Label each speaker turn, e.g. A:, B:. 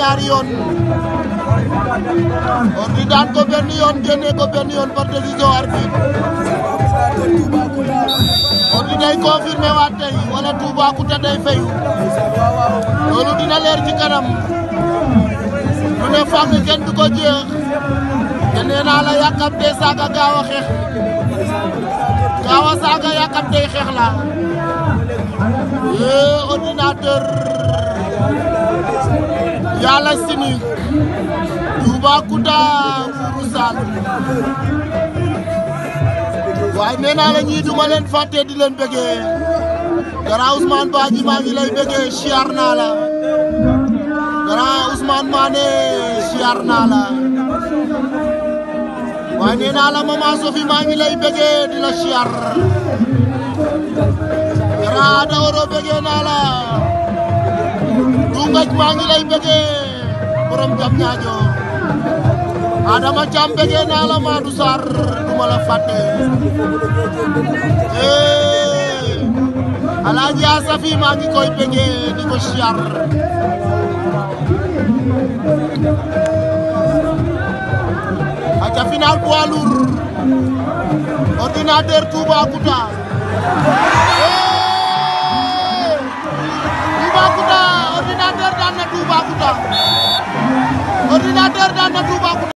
A: ñaari yoon Ordi daan ko benn yoon génne ko benn yoon par décision arbitre Ordi day confirmé waat tey wala Toubacouta day fayu loolu dina leer ci kanam lu ne fànn kenn du ko jeex te nee naa la yàkkamte saaga gaaw a xeex gaaw a saaga yàkkamte xeex la yee ordinateur yàlla sini Toubacouta Buuru Saalum waaye nee naa la ñii duma leen fàtte di leen bëggee Grand Ousmane Badji maa ngi lay bëggee siyaar naa la Grand Ousmane Mané siyaar naa la waaye nee naa la Maman Sophie maa ngi lay bëggee di la siyaar Grand Adaworo bëggee naa la Dungaj maa ngi lay bëggee borom jam ñaajo Adama Thiam bëggee naa la Madou Sarr duma la fàtte Alaaji Asafi maa ngi koy bëggee di ko siyaar aca final poids lourd ordinateur Toubacouta Toubacouta ordinateur daan na Toubacouta ordinateur daan na Toubacouta